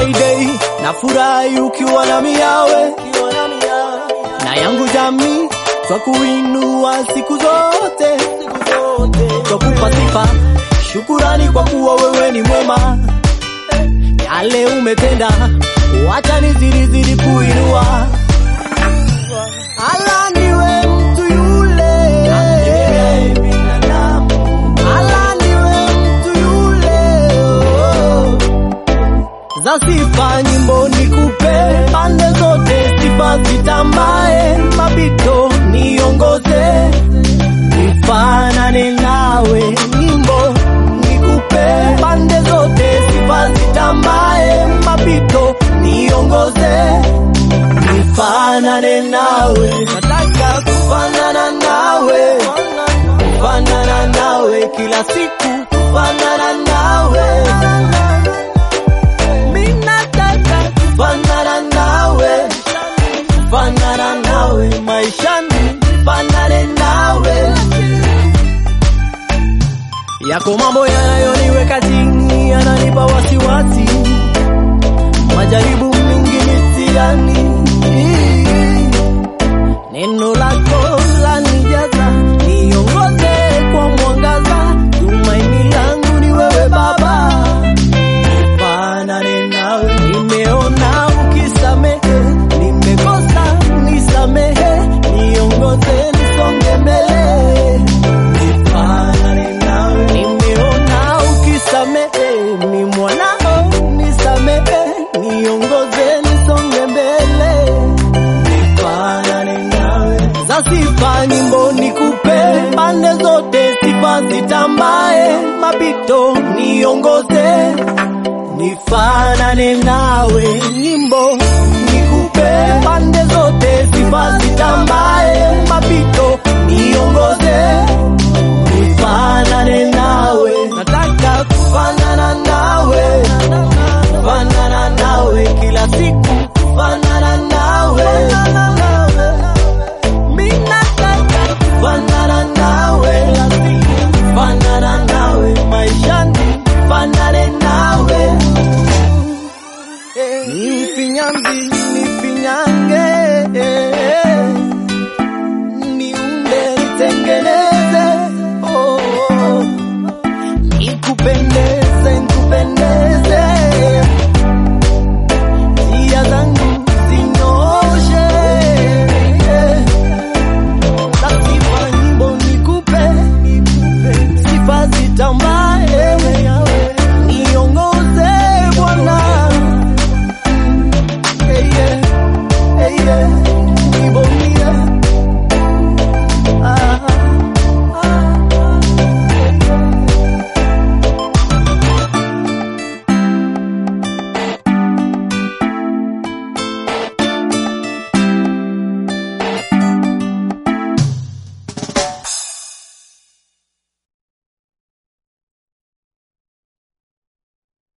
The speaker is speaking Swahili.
my day, na furahi ukiwa na miawe na yangu jamii, twa kuinua siku zote, twakupa sifa, shukurani kwa kuwa wewe ni mwema, yale umetenda, wacha nizidi zidi kuinua. Ala niwe mtu yule, ala niwe mtu yule, oh za sifa nyimbo nikupe pande zote, sifa zitambae, mapito niongoze, nifanane nawe, nyimbo nikupe pande zote, sifa zitambae, mapito niongoze, nifanane nawe, nataka kufanana nawe, kufanana nawe kila siku, kufanana nawe minataka kufanana nawe, kufanana nawe maishani, fanane nawe. Yako mambo yanayoniweka chini, yananipa wasiwasi, majaribu mingi mitihani, neno lako lanijaza, niongoze kwa mwangaza, tumaini langu ni wewe Baba fanane nawe. Nimeona ukisamehe, nimekosa nisamehe, niongoze nisonge mbele. Nifanane nawe. Nimeona ukisamehe, ni mwanao nisamehe, niongoze nisonge mbele. Nifanane nawe. Za sifa nyimbo nikupe pande zote, sifa zitambae, mapito niongoze nifanane nawe, nyimbo nikupe pande zote, sifa zitambae, mapito